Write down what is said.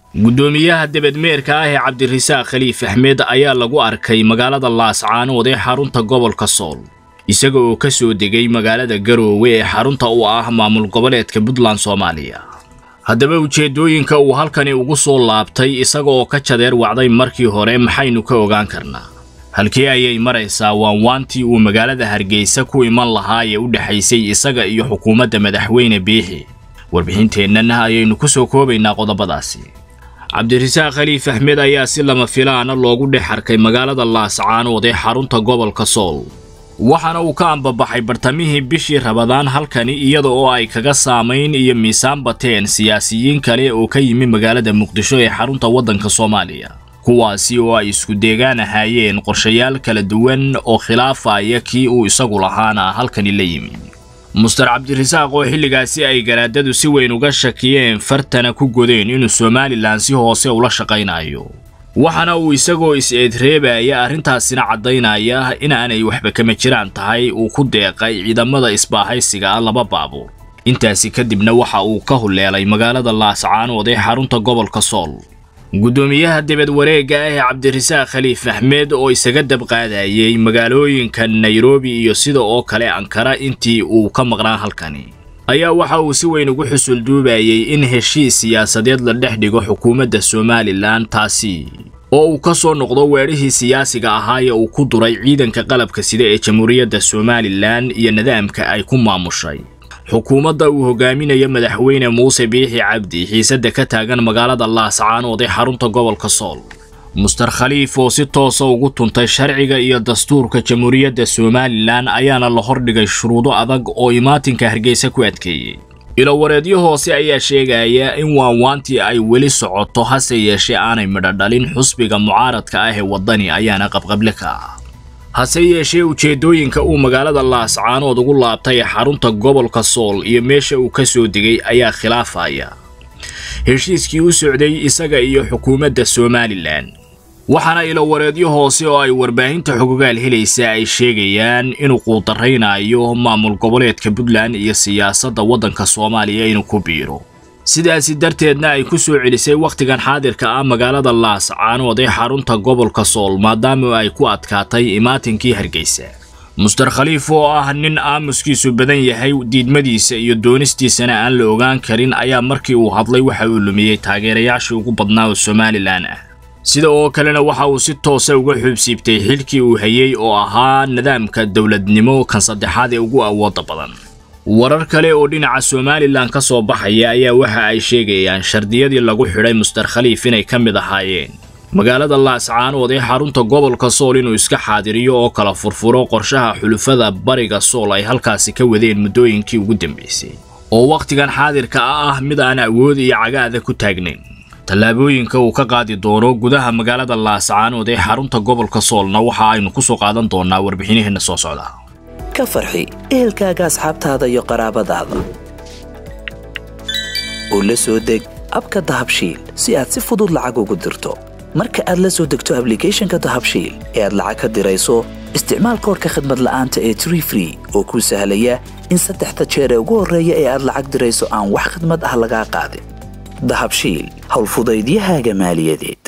guddoomiyaha debedmeerka ah ee cabdirasaaq khaliif axmed ayaa lagu arkay magaalada laascaanood ee xarunta gobolka sool isaga oo ka soo degay magaalada garoowe ee xarunta u ah maamul goboleedka puntland soomaaliya haddaba ujeeddooyinka uu halkani ugu soo laabtay isaga oo ka jadeer wacday markii hore maxaynu ka ogaan karnaa halkii ayay maraysaa waanwaantii uu magaalada hargeysa ku iman lahaa ee u dhexaysay isaga iyo xukuumadda madaxweyne biixi warbixinteennana ayaynu ku soo koobaynaa qodobadaasi cabdirasaaq khaliif axmed ayaa si lama filaana loogu dhex arkay magaalada laascaanood ee xarunta gobolka sool waxaana uu ka ambabaxay bartamihii bishii rabadaan halkani iyada oo ay kaga saamayn iyo miisaan bateen siyaasiyiin kale oo ka yimi magaalada muqdisho ee xarunta waddanka soomaaliya kuwaasi oo ay isku deegaan ahaayeen qorshayaal kala duwan oo khilaafaya kii uu isagu lahaana halkani la yimi muster cabdirasaaq oo xilligaasi ay garaadadu si weyn uga shakiyeen fartana ku godeen inuu somalilan si hoose ula shaqaynayo waxaana uu isagoo is-eedreebaya arrintaasina caddaynaya inaanay waxba kama jiraan tahay uu ku deeqay ciidamada isbaahaysiga ah laba baabuur intaasi kadibna waxa uu ka huleelay magaalada laascaanood ee xarunta gobolka sool guddoomiyaha debed wareegga ah ee cabdirasaaq khaliif axmed oo isaga dabqaadayay magaalooyinka nairobi iyo sida oo kale ankara intii uu ka maqnaa halkani ayaa waxa uu si weyn ugu xusul duubayay in heshiis siyaasadeed la dhex dhigo xukuumadda somalilan taasi oo uu ka soo noqdo weedhihii siyaasiga ahaa ee uu ku duray ciidanka qalabka sida ee jamhuuriyadda somalilan iyo nidaamka ay ku maamushay xukuumadda uu hogaaminayo madaxweyne muuse biixi cabdi xiisadda ka taagan magaalada laascaanood ee xarunta gobolka sool muster khaliif oo si toosa ugu tuntay sharciga iyo dastuurka jamhuuriyadda somalilan ayaana la hordhigay shuruudo adag oo imaatinka hargeysa ku adkeeyey ilowareedyo hoose ayaa sheegaya in waanwaantii ay weli socoto hase yeeshee aanay midho dhalin xusbiga mucaaradka ah ee waddani ayaana qabqable ka ah hase yeeshee ujeeddooyinka uu magaalada laascaanood ugu laabtay xarunta gobolka sool iyo meesha uu ka soo degay ayaa khilaafaya heshiiskii u socday isaga iyo xukuumadda somalilan waxaana ilowareedyo hoose oo ay warbaahinta xogogaal helaysa ay sheegayaan inuu quudaraynayo maamul goboleedka puntland iyo siyaasadda waddanka soomaaliya inuu ku biiro sidaasi darteedna ay ku soo celisay wakhtigan xaadirka ah magaalada laascaanood ee xarunta gobolka sool maadaama ay ku adkaatay imaatinkii hargeysa muster khaliif oo ah nin aamuskiisu badan yahay diidmadiisa iyo doonistiisana aan la ogaan karin ayaa markii uu hadlay waxa uu lumiyey taageerayaashii ugu badnaa oo somalilan ah sida oo kalena waxa uu si toosa uga xuubsiibtay xilkii uu hayey oo ahaa nidaamka dowladnimo kan saddexaad ee ugu awoodda badan warar kale oo dhinaca somalilan ka soo baxaya ayaa waxa ay sheegayaan shardiyadii lagu xidhay muster khaliif inay ka mid ahaayeen magaalada laascaanood ee xarunta gobolka sool inuu iska xaadiriyo oo kala furfuro qorshaha xulufada bariga sool ay halkaasi ka wadeen muddooyinkii ugu dambeysay oo wakhtigan xaadirka ah mid aan awood iyo cagaada ku taagnayn tallaabooyinka uu ka qaadi doono gudaha magaalada laascaanood ee xarunta gobolka soolna waxa aynu ku soo qaadan doonaa warbixinaheenna soo socda ka farxi ehelkaaga asxaabtaada iyo qaraabadaada oo la soo deg abka dahabshiil si aad si fudud lacag ugu dirto marka aad la soo degto ablicathonka dahabshiil ee aad lacag ka dirayso isticmaal koorka khadmad la'aanta ee tree free oo kuu sahlaya in saddexda jeer ee ugu horreeya ee aad lacag dirayso aan wax khadmad ah lagaa qaadin dahabshiil howlfudaydiyahaaga maaliyadeed